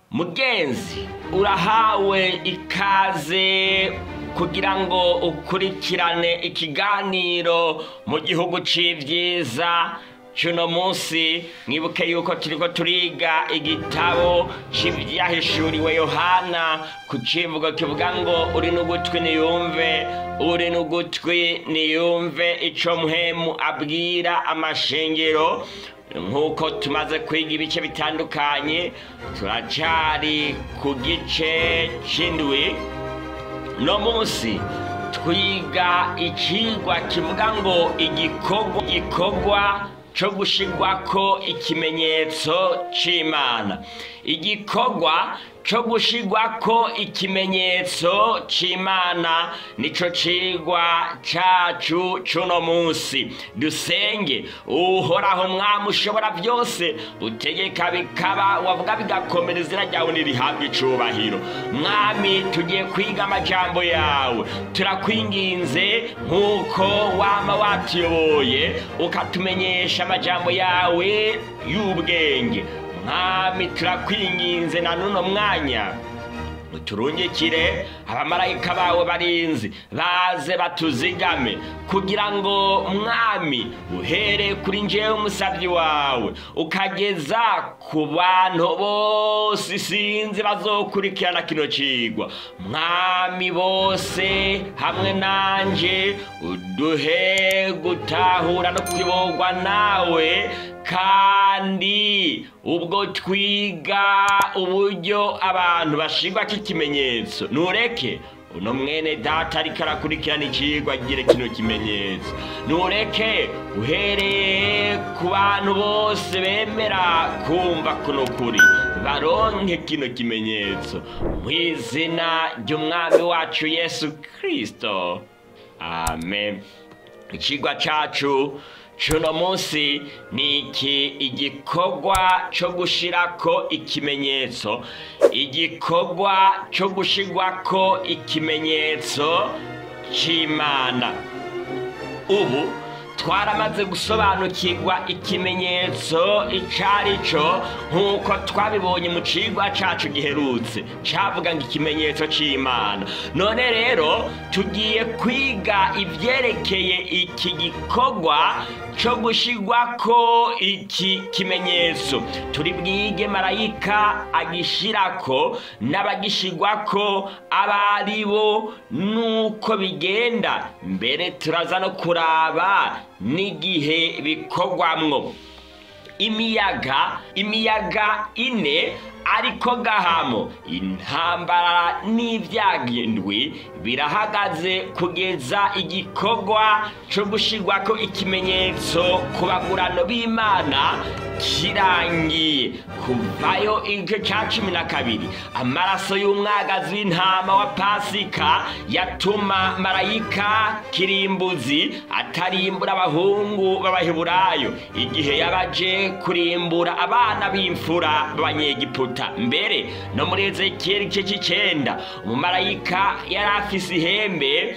mugenzi urahawe ikaze kugira ngo ukurikirane ikiganiro mu gihugu c'ivyiza cuno munsi mwibuke yuko turiko turiga igitabo c'ivyahishuriwe yohana ku civugo kivuga ngo uri n'ugutwi niyumve uri n'ugutwi niyumve ico muhemu abwira amashengero nk'uko tumaze kwiga ibice bitandukanye turacari ku gice c'indwi no munsi twiga icigwa kivuga ngo igikorwa gikorwa co gushirwako ikimenyetso c'imana igikorwa co gushirwako ikimenyetso c'imana nico cigwa cacu cuno munsi dusenge uhoraho mwami ushobora byose utegeka bikaba wavuga bigakomera izina ryawe nirihabwa icubahiro mwami tugiye kwiga amajambo yawe turakwinginze nk'uko wama watuyoboye ukatumenyesha amajambo yawe y'ubwenge mwami turakwinginze na nuno mwanya uturungikire abamarayika bawe barinzi baze batuzigame kugira ngo mwami uhere kuri njyewe umusabyi wawe ukageza ku bantu bose sinzi bazokurikirana kino cigwa mwami bose hamwe nanje uduhe gutahura no kuyoborwa nawe kandi ubwo twiga uburyo abantu bashirwa k'ikimenyetso nureke uno mwene data ariko arakurikirana icigwa agire kino kimenyetso nureke uhereye ku bantu bose bemera kumva kuno kuri baronke kino kimenyetso mu izina ry'umwami wacu yesu kristo amen icigwa cacu cuno munsi ni iki igikorwa co gushirako ikimenyetso igikorwa co gushirwako ikimenyetso c'imana ubu twaramaze gusobanukirwa ikimenyetso icari co nk'uko twabibonye mu cigwa cacu giherutse cavuga ngo ikimenyetso c'imana none rero tugiye kwiga ivyerekeye iki gikorwa co gushirwako iki kimenyetso turi bwige marayika agishirako n'abagishirwako abari bo nuko bigenda mbere turaza no kuraba n'igihe bikorwamwo imiyaga imiyaga ine ariko gahamo intambara n'ibyagendwi birahagaze kugeza igikorwa cyo gushirwako ikimenyetso ku bagurano b'imana kirangiye kuvayo igice cya cumi na kabiri amaraso y'umwagazi w'intama wa pasika yatuma marayika kirimbuzi atarimbura abahungu b'abaheburayo igihe yabaje kurimbura abana b'imfura b'abanyegiputa mbere no muri ezekiyeli igice cy'icenda umumarayika yari afise ihembe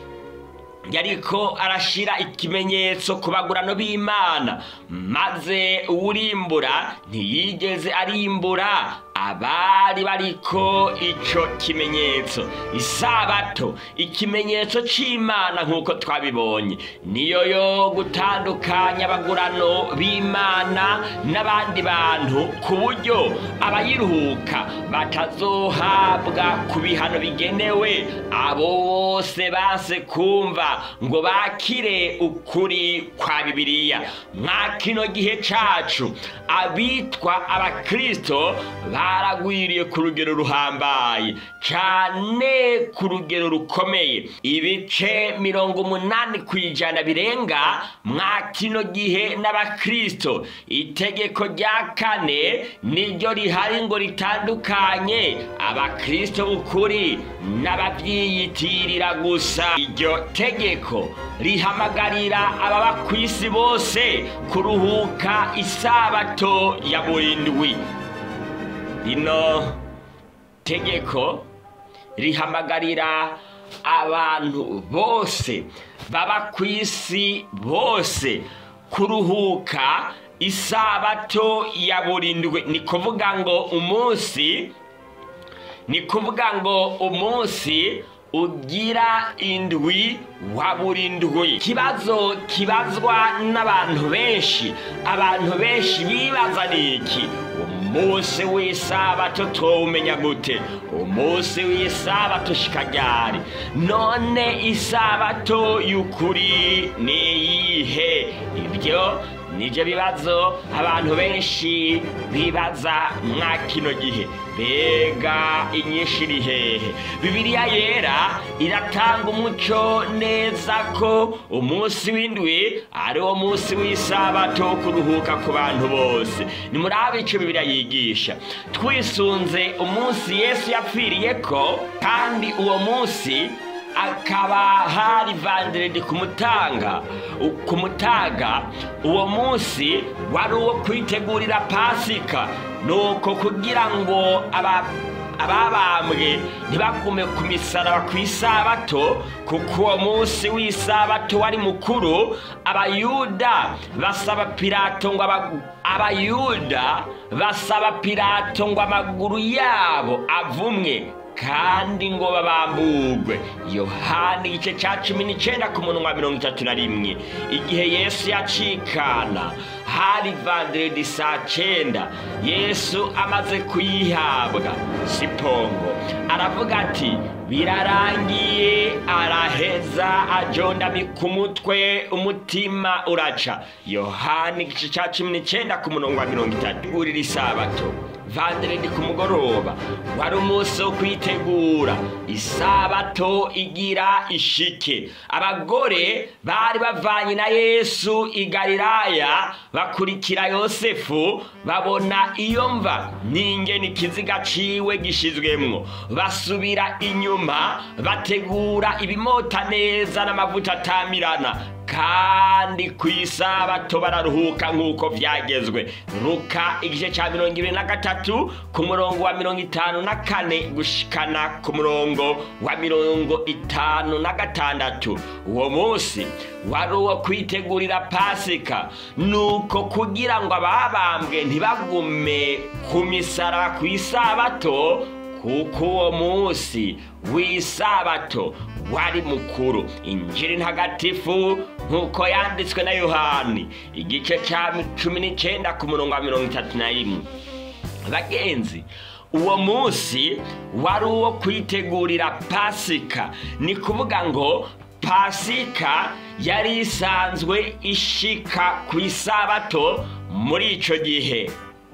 yariko arashira ikimenyetso ku bagurano b'imana maze uwurimbura ntiyigeze arimbura abari bariko ico kimenyetso isabato ikimenyetso c'imana nk'uko twabibonye niyo yo gutandukanya abagurano b'imana n'abandi bantu ku buryo abayiruhuka batazohabwa ku bihano bigenewe abo bose banse kumva ngo bakire ukuri kwa bibiliya mwa kino gihe cacu abitwa abakristo baragwiriye ku rugero ruhambaye cane ku rugero rukomeye ibice mirongo umunani ku ijana birenga mwa kino gihe n'abakristo itegeko rya kane niryo rihari ngo ritandukanye abakristo b'ukuri n'abavyiyitirira gusa iryo tegeko rihamagarira ababa ku isi bose kuruhuka isabato ya burindwi rino tegeko rihamagarira abantu bose baba ku isi bose kuruhuka isabato ya burindwi ni kuvuga ngo umunsi ni kuvuga ngo umunsi ugira indwi wa buri ndwi ikibazo kibazwa n'abantu benshi abantu benshi bibaza ni iki umunsi w'isabato tuwumenya gute umunsi w'isabato shikajyari none isabato y'ukuri ni iyihe ibyo nibyo bibazo abantu benshi bibaza mwa kino gihe mbega inyinshi iri hehe bibiliya yera iratanga umuco neza ko umunsi w'indwi ari wo munsi w'isabato wo kuruhuka ku bantu bose ni muri abo icyo bibiliya yigisha twisunze umunsi yesu yapfiriye ko kandi uwo munsi akaba hari vanderedi kumutanga ku mutaga uwo munsi wari uwo kwitegurira pasika nuko kugira ngo ababambwe ntibagume ku misaraba ku isabato kuko uwo munsi w'isabato wari mukuru abayuda basaba pilato ngo abayuda basaba pilato ngo amaguru yabo avumwe kandi ngo babambugwe yohani igice cya cumi n'icyenda ku munwa mirongo itatu na rimwe igihe yesu yacikana hari vanderedi saa cyenda yesu amaze kuyihabwa sipongo aravuga ati birarangiye araheza ajondamika umutwe umutima uraca yohani igice cya cumi n'icyenda ku murongo wa mirongo itatu urira isabato vanderedi ku mugoroba wari umunsi wo kwitegura isabato igira ishike abagore bari bavanye na yesu i galilaya bakurikira yosefu babona iyo mva n'ingeni ikiziga ciwe gishizwemwo basubira inyuma bategura ibimota neza n'amavuta atamirana kandi ku isabato bararuhuka nk'uko byagezwe ruka igice cya mirongo ibiri na gatatu ku murongo wa mirongo itanu na kane gushikana ku murongo wa mirongo itanu na gatandatu uwo munsi wari uwo kwitegurira pasika nuko kugira ngo ababambwe ntibagume ku misara ku isabato kuko uwo munsi w'isabato wari mukuru injiri ntagatifu nk'uko yanditswe na yohani igice cya cumi n'icyenda ku murongo wa mirongo itatu na rimwe bagenzi uwo munsi wari uwo kwitegurira pasika ni kuvuga ngo pasika yari isanzwe ishika ku isabato muri icyo gihe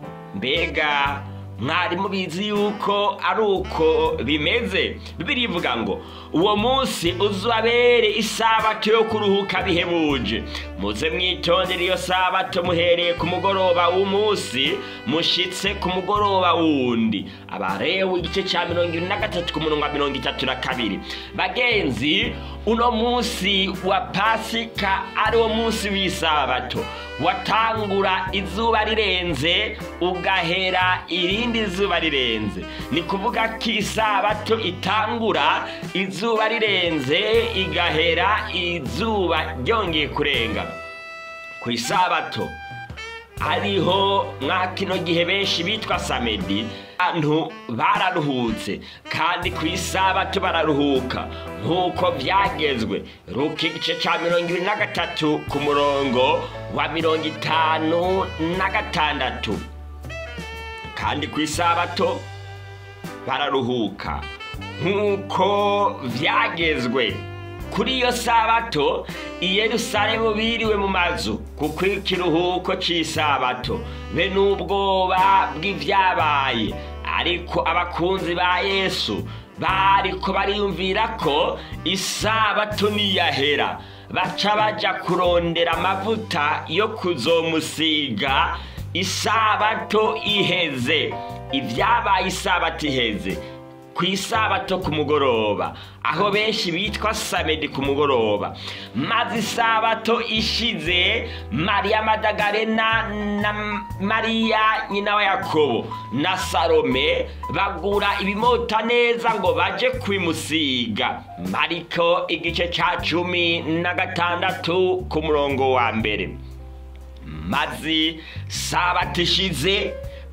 mbega mwari mubizi yuko ari uko bimeze birivuga ngo uwo munsi uzabere isabato yo kuruhuka bihebuje muze mwitondere iyo sabato muhereye ku mugoroba w'umunsi mushitse ku mugoroba wundi abarewe igice cya mirongo irindwi na gatatu ku murongo wa mirongo itatu na kabiri bagenzi uno munsi wa pasika ari wo munsi w'isabato watangura izuba rirenze ugahera irindi zuba rirenze ni kuvuga ko isabato itangura izuba rirenze igahera izuba ryongeye kurenga ku isabato hariho mwa kino gihe benshi bitwa samedi abantu bararuhutse kandi ku isabato bararuhuka nk'uko byagezwe ruka igice cya mirongo ibiri na gatatu ku murongo wa mirongo itanu na gatandatu kandi ku isabato bararuhuka nk'uko byagezwe kuri iyo sabato i yerusalemu biriwe mu mazu kuko ikiruhuko cy'isabato be n'ubwoba bw'ibyabaye ariko abakunzi ba yesu bariko bariyumvira ko isabato niyahera baca baja kurondera amavuta yo kuzomusiga isabato iheze ibyabaye isabato iheze ku isabato ku mugoroba aho benshi bitwa samedi ku mugoroba maze isabato ishize mariya madagarena na mariya nyina wa yakobo na salome bagura ibimota neza ngo baje kwimusiga mariko igice cya cumi na gatandatu ku murongo wa mbere maze sabato ishize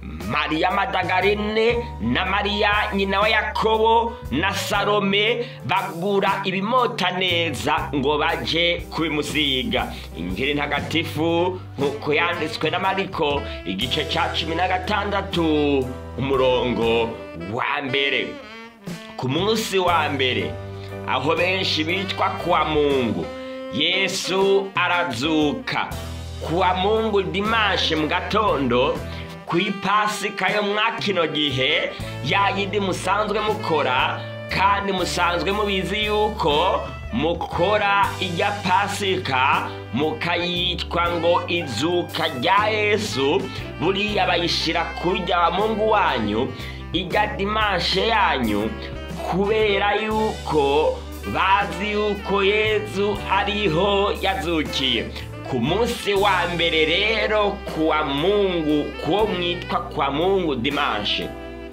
mariya madagarine na mariya nyina wa yakobo na salome bagura ibimota neza ngo baje kubimusiga injiri ntagatifu nk'uko yanditswe na mariko igice cya cumi na gatandatu umurongo wa mbere ku munsi wa mbere aho benshi bitwa kuwa mungu yesu arazuka kuwa mungu dimashe mu gatondo ku ipasika yo mwa kino gihe ya yindi musanzwe mukora kandi musanzwe mubizi yuko mukora ijya pasika mukayitwa ngo izuka rya yesu buriya bayishyira kurya wa mungu wanyu ijya dimashe yanyu kubera yuko bazi yuko yezu ariho yazukiye ku munsi wa mbere rero kuwa mungu kuwo mwitwa kwa mungu dimanshe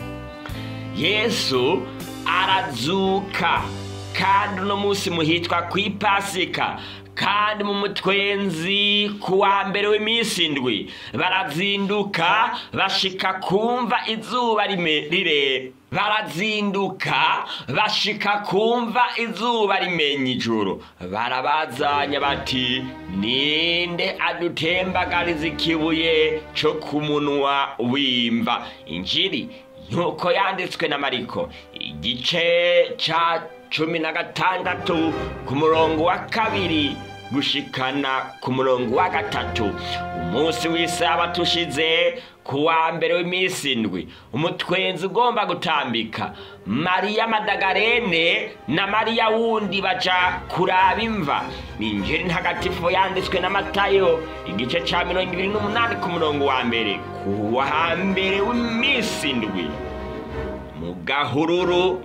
yesu arazuka kandi uno munsi muhitwa ku ipasika kandi mu mutwenzi ku wa mbere w'iminsi indwi barazinduka bashika kumva izuba rire barazinduka bashika kumva izuba rimenya ijoro barabazanya bati ninde adutembagariza ikibuye cyo ku munwa w'imva injiri nk'uko yanditswe na mariko igice cya cumi na gatandatu ku murongo wa kabiri gushikana ku murongo wa gatatu umunsi w'isabato ushize ku wa mbere w'iminsi indwi umutwenzi ugomba gutambika mariya madagarene na mariya wundi baja kuraba imva ni injiri ntagatifu yanditswe na matayo igice ca mirongo ibiri n'umunani ku murongo wa mbere ku wa mbere w'iminsi indwi mu gahururu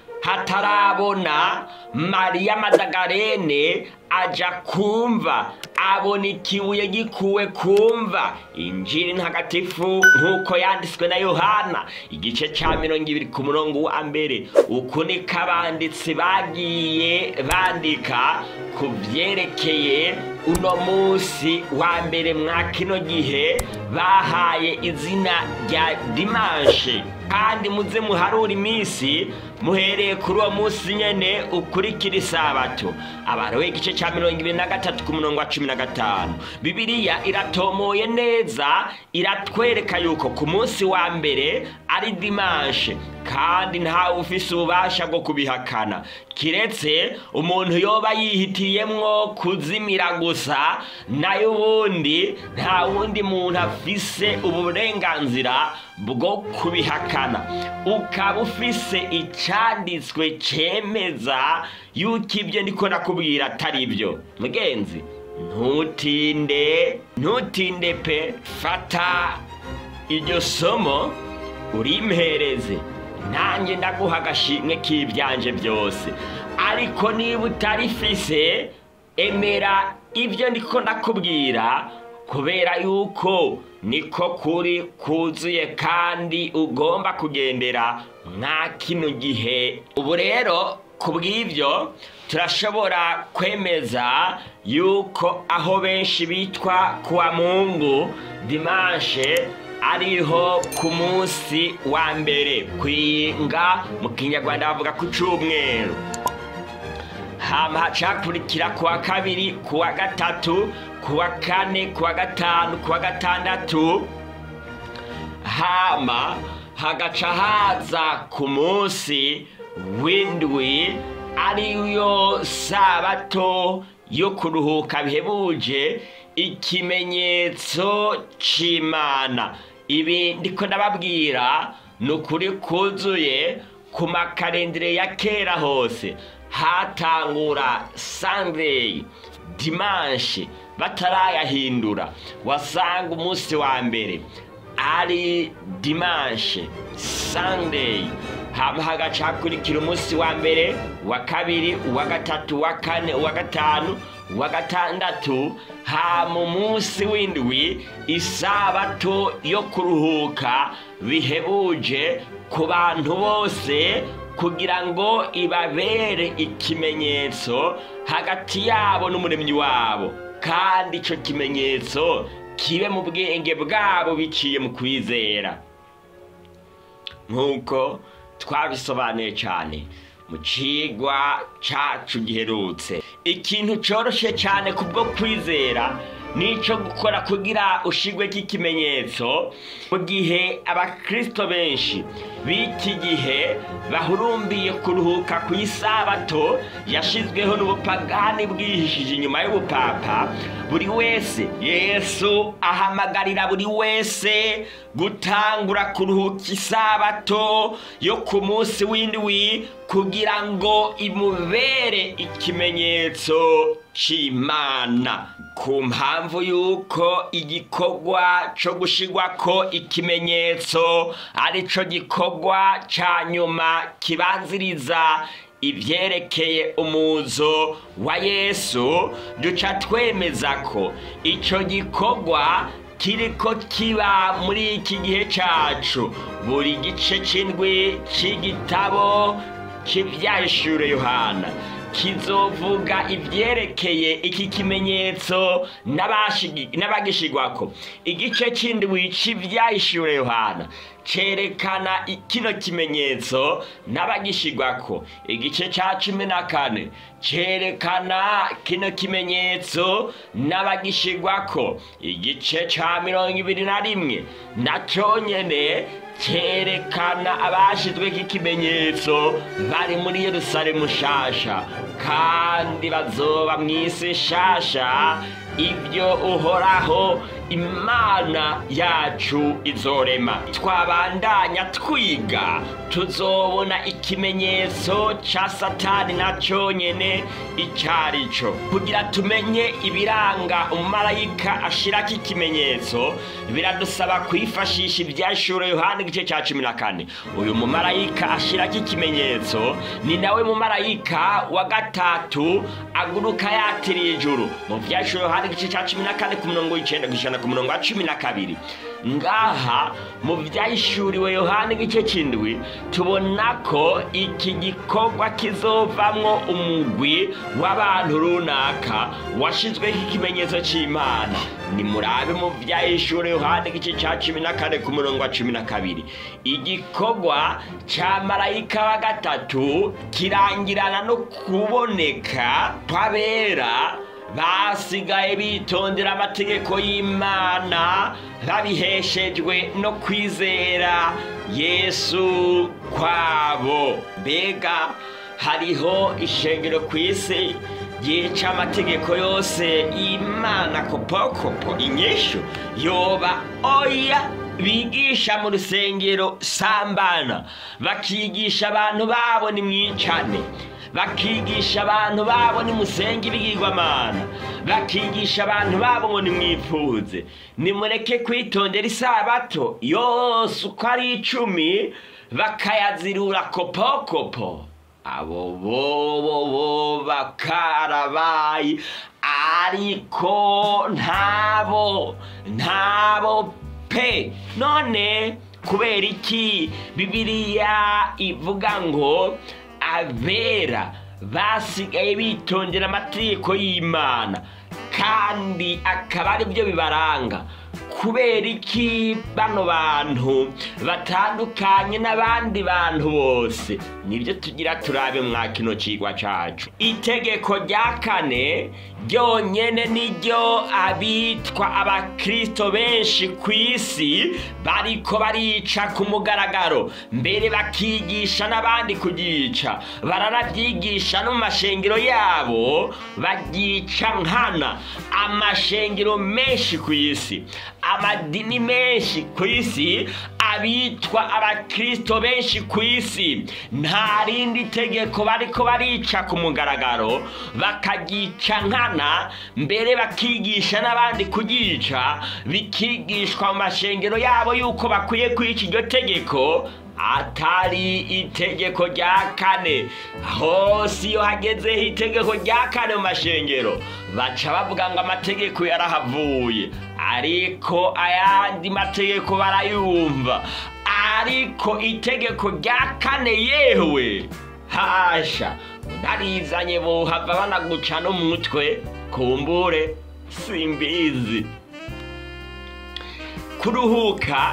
hatarabona mariya madagarene aja kumva abona ikibuye gikuwe kumva injiri ntagatifu nk'uko yanditswe na yohana igice cya mirongo ibiri ku murongo wa mbere uku niko abanditsi bagiye bandika ku byerekeye uno munsi wa mbere mwa kino gihe bahaye izina rya dimanshe kandi muze muharura iminsi muhereye kuri uwo munsi nyene ukurikira isabato abarowe igice cya mirongo ibiri na gatatu ku murongo wa cumi na gatanu bibiliya iratomoye neza iratwereka yuko ku munsi wa mbere ari dimanshe kandi ntawe ufise ububasha bwo kubihakana kiretse umuntu yoba yihitiyemwo kuzimira gusa nayo ubundi nta wundi muntu afise uburenganzira bwo kubihakana ukaba ufise icyanditswe cyemeza yuko ibyo ndiko nakubwira atari byo mugenzi ntutinde ntutinde pe fata iryo somo urimpereze nanjye ndaguha agashimwe k'ibyanje byose ariko niba utarifise emera ibyo ndiko ndakubwira kubera yuko niko kuri kuzuye kandi ugomba kugendera nka kino gihe ubu rero ku bw'ibyo turashobora kwemeza yuko aho benshi bitwa kuwa mungu dimanshe ariho ku munsi wa mbere kwinga mu kinyarwanda bavuga ku cyumweru hama hacakurikira kuwa kabiri kuwa gatatu kuwa kane kuwa gatanu kuwa gatandatu hama hagaca haza ku munsi w'indwi ariyo sabato yo kuruhuka bihebuje ikimenyetso c'imana ibi ndiko ndababwira ni ukuri kuzuye ku makarendire ya kera hose hatangura sunday dimanche batarayahindura wasanga umunsi wa mbere ari dimanche sunday hama hagaca hakurikira umunsi wa mbere uwa kabiri uwa gatatu uwa kane uwa gatanu uwa gatandatu hama umunsi w'indwi isabato yo kuruhuka bihebuje ku bantu bose kugira ngo ibabere ikimenyetso hagati yabo n'umuremyi wabo kandi icyo kimenyetso kibe mu bwenge bwabo biciye mu kwizera nk'uko twabisobanuye cyane mu cigwa cacu giherutse ikintu coroshe cyane kubwo kwizera nico gukora kugira ushigweko ikimenyetso mu gihe abakristo benshi b'iki gihe bahurumbiye kuruhuka ku isabato yashizweho n'ubupagani bwihishije inyuma y'ubupapa buri wese yesu ahamagarira buri wese gutangura kuruhuka isabato yo ku munsi w'indwi kugira ngo imubere ikimenyetso c'imana ku mpamvu y'uko igikorwa co gushigwako ikimenyetso ari co gikorwa ca nyuma kibanziriza ivyerekeye umuzo wa yesu duca twemeza ko ico gikorwa kiriko kiba muri iki gihe cacu buri gice c'indwi c'igitabo c'ivyahishure yohana kizovuga ivyerekeye iki kimenyetso n'abashigi- n'abagishigwako igice c'indwi c'ivyahishure yohana cerekana i- kino kimenyetso n'abagishigwako igice ca cumi na kane cerekana kino kimenyetso n'abagishigwako igice ca mirongo ibiri na rimwe naco nyene cyerekana abashizweko ikimenyetso bari muri yerusalemu shasha kandi bazoba mu isi shasha ibyo uhoraho imana yacu izorema twabandanya twiga tuzobona ikimenyetso ca satani na nyene icari co kugira tumenye ibiranga umumarayika ashirako ikimenyetso biradusaba kwifashisha ivyashure yohana igice ca cumi na kane uyu mumarayika ashirako ikimenyetso ni nawe mumarayika wa gatatu aguruka yatiriye ijuru mu vyashure yohana igice ca cumi na kane ku murongo w'icenda gushana ku murongo wa cumi na kabiri ngaha mu vyahishuriwe yohana igice c'indwi tubona ko iki gikorwa kizovamwo umugwi w'abantu runaka washizweho ikimenyetso c'imana nimurabe mu vyahishuriwe yohana igice ca cumi na kane ku murongo wa cumi na kabiri igikorwa ca marayika wa gatatu kirangirana no kuboneka kw'abera basigaye bitondera amategeko y'imana babiheshejwe no kwizera yesu kwabo mbega hariho ishengero ku isi ryica amategeko yose y'imana kopokopo inyishu yoba oya bigisha mu rusengero sambana bakigisha abantu babo nimwicane bakigisha abantu babo nimusenge ibigirwamana bakigisha abantu babo ngo nimwifuze nimureke kwitondera isabato yose uko ari icumi bakayazirura kopokopo abo bobo bo bakarabaye ariko ntabo ntabo pe none kubera iki bibiliya ivuga ngo abera basigaye bitondera amategeko y'imana kandi akaba ari byo bibaranga kubera iki bano bantu batandukanye n'abandi bantu bose nibyo tugira turabe mwa kino cigwa cacu itegeko rya kane ryonyene niryo abitwa abakristo benshi ku isi bariko barica ku mugaragaro mbere bakigisha n'abandi kugica baranavyigisha no mu mashengero yabo bagica nkana amashengero menshi ku isi amadini menshi ku isi abitwa abakristo benshi ku isi nta rindi tegeko bariko barica ku mugaragaro bakagica nkana mbere bakigisha n'abandi kugica bikigishwa mu mashengero yabo yuko bakwiye kwica iryo tegeko atari itegeko rya kane hose iyo hagezeho itegeko rya kane mu mashengero baca bavuga ngo amategeko yarahavuye ariko ayandi mategeko barayumva ariko itegeko rya kane yewe hasha ndarizanye bohava banaguca n'umutwe kumbure simbizi kuruhuka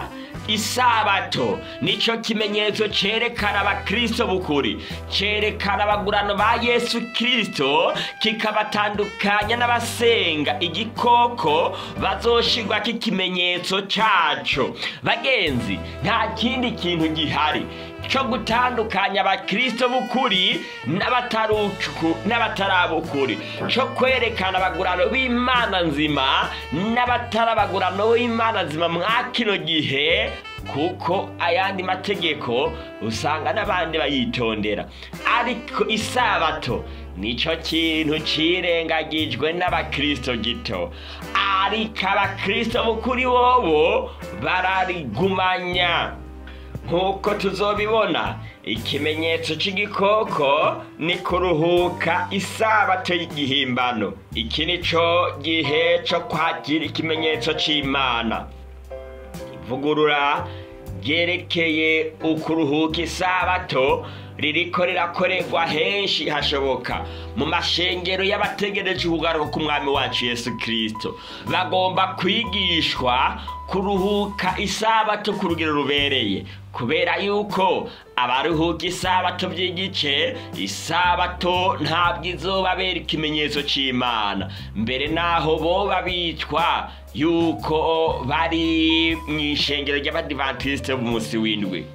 isabato nicyo kimenyetso cyerekana abakristo b'ukuri cyerekana abagurano ba yesu kirisito kikabatandukanya n'abasenga igikoko bazoshirwa k'ikimenyetso cyaco bagenzi nta kindi kintu gihari cyo gutandukanya abakristo b'ukuri n'abatarucu- n'abatarabukuri cyo kwerekana abagurano b'imana nzima n'abatarabagurano b'imana nzima mwa kino gihe kuko ayandi mategeko usanga n'abandi bayitondera ariko isabato nicyo kintu cirengagijwe n'abakristo gito ariko abakristo b'ukuri bobo bararigumanya nk'uko tuzobibona ikimenyetso cy'igikoko ni kuruhuka isabato y'igihimbano iki ni cyo gihe cyo kwakira ikimenyetso cy'imana ivugurura ryerekeye ukuruhuka isabato ririko rirakorerwa henshi hashoboka mu mashengero y'abategereje ukugaruka k'umwami wacu yesu kirisito bagomba kwigishwa kuruhuka isabato ku rugero rubereye kubera yuko abaruhuka isabato by'igice isabato ntabwo izobabera ikimenyetso cy'imana mbere naho boba bitwa yuko bari mu ishengero ry'abadivantisite b'umunsi w'indwi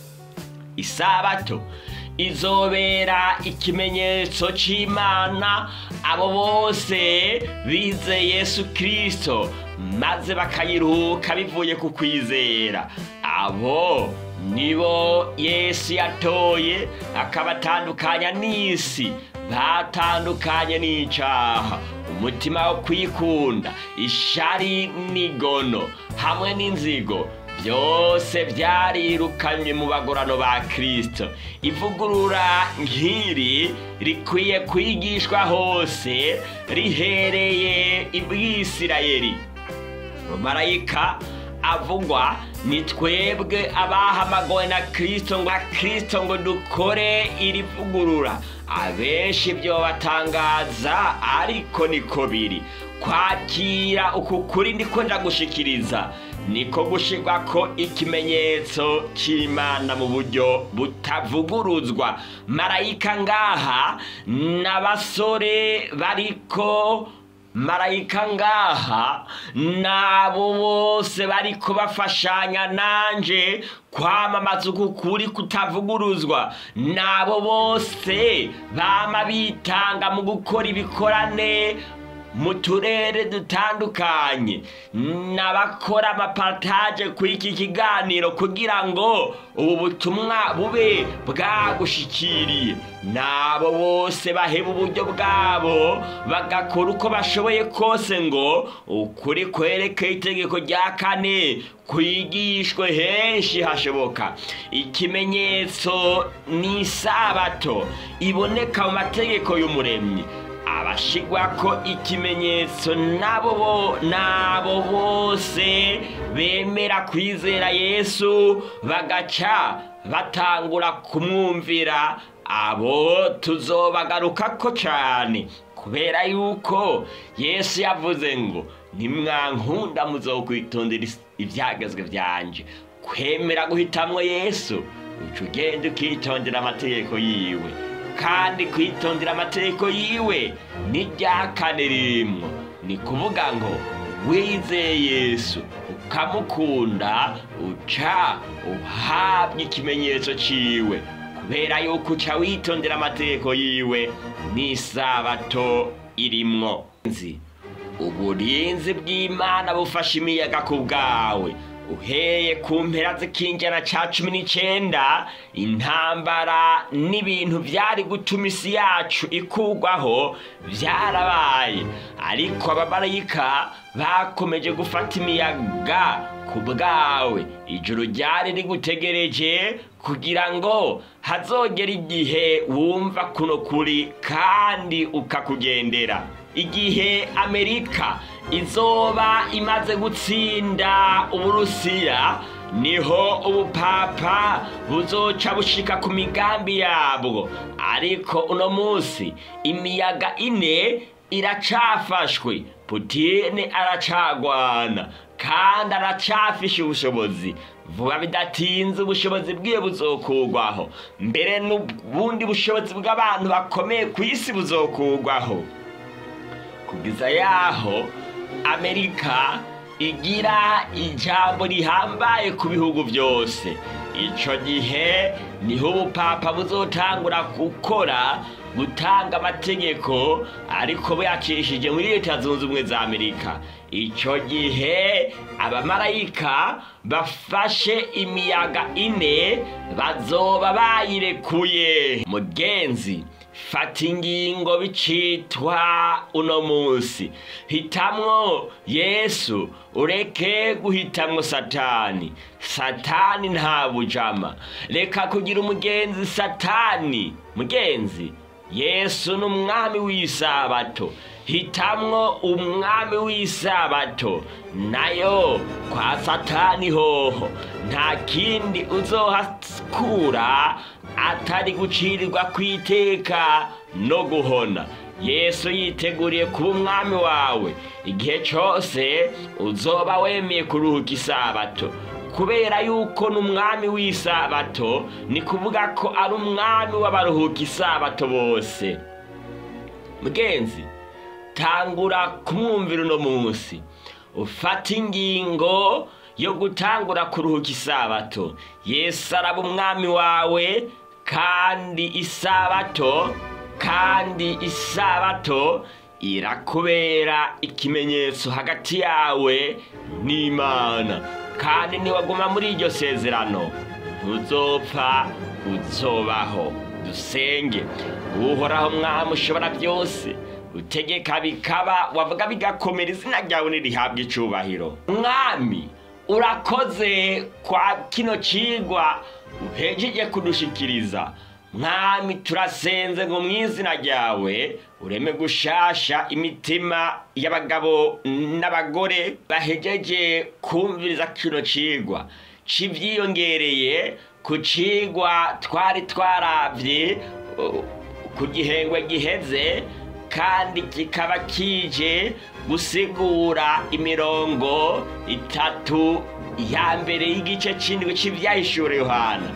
isabato izobera ikimenyetso cy'imana abo bose bize yesu kirisito maze bakayiruhuka bivuye ku kwizera abo nibo yesu yatoye akabatandukanya n'isi batandukanye n'icyaha umutima wo kwikunda ishari n'igono hamwe n'inzigo byose byarirukanywe mu bagorano ba kirisito ivugurura nk'iri rikwiye kwigishwa hose rihereye i bwisirayeri marayika avugwa ni twebwe abahamagawe na kirisito ngo kirisito ngo dukore iri vugurura abenshi byo batangaza ariko niko biri kwakira uku kuri ndiko ndagushikiriza niko gushirwa ko ikimenyetso cy'imana mu buryo butavuguruzwa marayika ngaha n'abasore bariko marayika ngaha nabo bose bariko bafashanya nanje kwamamaza uku kuri kutavuguruzwa nabo bose bama bitanga mu gukora ibikorane mu turere dutandukanye n'abakora amapartage kuri iki kiganiro kugira ngo ubu butumwa bube bwagushikiriye n'abo bose baheba uburyo bwabo bagakora uko bashoboye kose ngo ukuri kwerekeye itegeko rya kane kwigishwe henshi hashoboka ikimenyetso ni isabato iboneka mu mategeko y'umuremyi abashigwa ko ikimenyetso nabo bo nabo bose bemera kwizera yesu bagaca batangura kumwumvira abo tuzobagarukako cyane kubera yuko yesu yavuze ngo nimwankunda muzokwitondera ibyagezwe byanje kwemera guhitamwo yesu uca ugenda ukitondera amategeko yiwe kandi kwitondera amategeko yiwe n'irya kane ririmwo ni kuvuga ngo wizeye yesu ukamukunda uca uhabwa ikimenyetso ciwe kubera yuko uca witondera amategeko yiwe n'isabato irimwo nzi uburinzi bw'imana bufasha imiyaga ku bwawe uheye ku mpera z'ikinjana ca cumi n'icenda intambara n'ibintu vyari gutuma isi yacu ikugwaho vyarabaye ariko abamarayika bakomeje gufata imiyaga ku bwawe ijuru ryari rigutegereje kugira ngo hazogera igihe wumva kuno kuri kandi ukakugendera igihe amerika izoba imaze gutsinda uburusiya niho ubupapa buzoca bushika ku migambi yabwo ariko uno munsi imiyaga ine iracafashwe putine aracagwana kandi aracafishe ubushobozi vuba bidatinze ubushobozi bwiwe buzokurwaho mbere n'ubundi bushobozi bw'abantu bakomeye ku isi buzokurwaho kugeza yaho amerika igira ijambo rihambaye ku bihugu byose icyo gihe niho ubupapa buzotangura gukora gutanga amategeko ariko buyacishije muri leta zunze ubumwe za amerika icyo gihe abamarayika bafashe imiyaga ine bazoba bayirekuye mugenzi fata ingingo bicitwa uno munsi hitamwo yesu ureke guhitamwo satani satani nta bujama reka kugira umugenzi satani mugenzi yesu ni umwami w'isabato hitamwo umwami w'isabato nayo kwa satani hoho nta kindi uzohakura atari gucirirwa kwiteka no guhona yesu yiteguriye kuba umwami wawe igihe cyose uzoba wemeye kuruhuka isabato kubera yuko ni umwami w'isabato ni kuvuga ko ari umwami w'abaruhuka isabato bose mugenzi tangura kumwumvira uno munsi ufata ingingo yo gutangura kuruhuka isabato yesu araba umwami wawe kandi isabato kandi isabato irakubera ikimenyetso hagati yawe n'imana kandi niwaguma muri iryo sezerano ntuzopfa uzobaho dusenge uhoraho mwami ushobora byose utegeka bikaba wavuga bigakomera izina ryawe nirihabwa icubahiro mwami urakoze kwa kino cigwa uhejeje kudushikiriza mwami turasenze ngo mu izina ryawe ureme gushasha imitima y'abagabo n'abagore bahejeje kumviriza kino cigwa civyiyongereye ku cigwa twari twaravye uh, ku gihengwe giheze kandi kikaba kije gusigura imirongo itatu ya mbere y'igice c'indwi c'ivyahishure yohana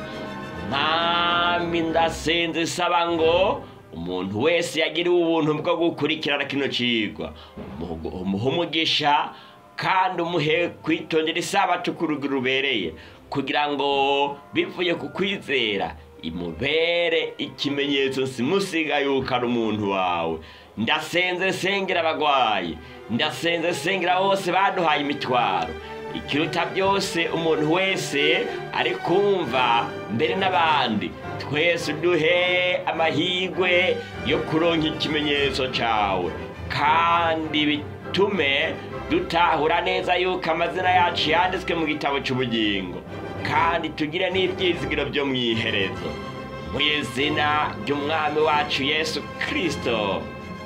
mwami ndasenze saba ngo umuntu wese yagiriwe ubuntu bwo gukurikirana kino cigwa umuhe umugisha kandi umuhe kwitondera isabato ku rugero rubereye kugira ngo bivuye ku kwizera imubere ikimenyetso simusiga yuko ari umuntu wawe ndasenze sengera abagwayi ndasenze sengera bose baduhaye imitwaro ikiruta byose umuntu wese ari kumva mbere n'abandi twese duhe amahirwe yo kuronka ikimenyetso cyawe kandi bitume dutahura neza yuko amazina yacu yanditswe mu gitabo cy'ubugingo kandi tugire n'ibyizigiro byo mu iherezo mu izina ry'umwami wacu yesu kirisito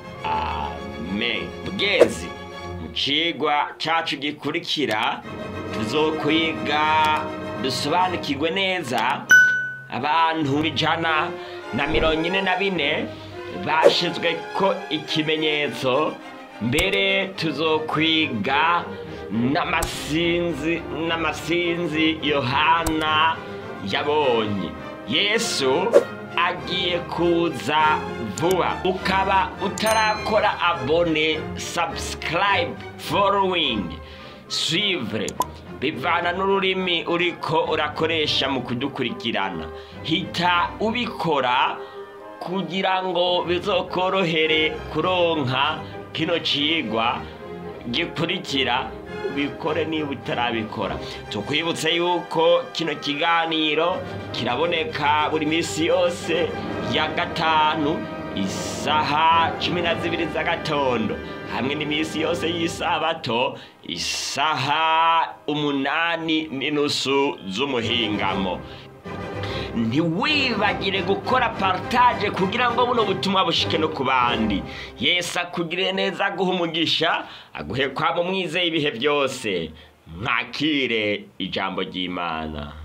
amen mugenzi mu cigwa cacu gikurikira tuzokwiga dusobanukirwe neza abantu ijana na mirongo ine na bine bashizwe ko ikimenyetso mbere tuzokwiga n'amasinzi n'amasinzi yohana yabonye yesu agiye kuza vuba ukaba utarakora abone subscribe following suivre bivana n'ururimi uriko urakoresha mu kudukurikirana hita ubikora kugira ngo bizokorohere kuronka kino cigwa gikurikira ubikore niba utarabikora tukwibutse yuko kino kiganiro kiraboneka buri minsi yose ya gatanu isaha cumi na zibiri z'agatondo hamwe n'iminsi yose y'isabato isaha umunani n'inusu z'umuhingamo ntiwibagire gukora partage kugira ngo buno butumwa bushike no ku bandi yesu akugire neza aguha umugisha aguhe kwaba umwizeye ibihe byose mwakire ijambo ry'imana